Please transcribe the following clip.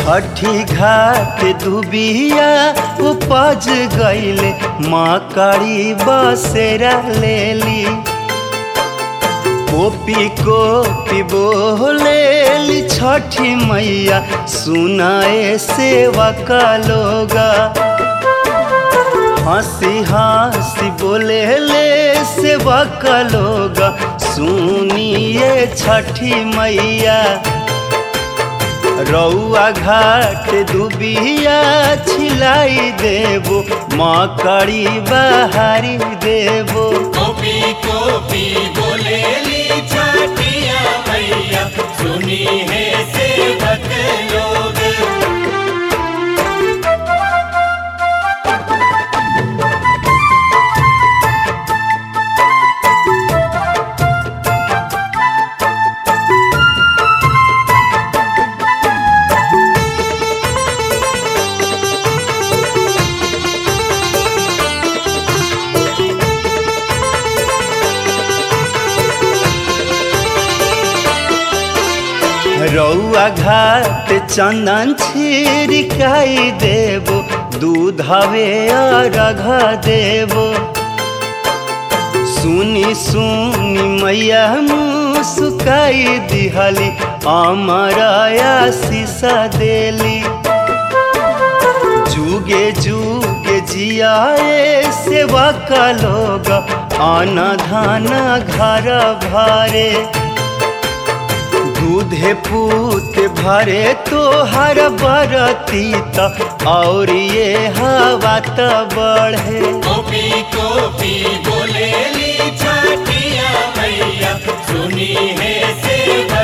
छठी घाट दुबिया उपज गईले माँ करी बसेरा लेली कोपी कोपी बोलेली छठी मैया सुनाए सेवा का लोगा हंसी हंसी बोले ले सेवा का लोगा सुनिए छठी मैया रौआ घाट दुबिया छिलाई देबो माँ करी बहारी देबो कोपी कोपी बोलेली छठिया मैया सुनी है सेवक लोग रौआ घाट चंदन छिड़काई देबो दूध हवे अर्घ देबो सुनी सुनी मैया मुस्काई दिहली अमरया शीशा देली जुगे जुगे जियाए सेवा का लोग आना धाना घर भरे दूधे पूत भरे तो हर बरती त और ये हवा त बढ़े कोपी कोपी बोलेली छठिया मैया सुनी है सेवक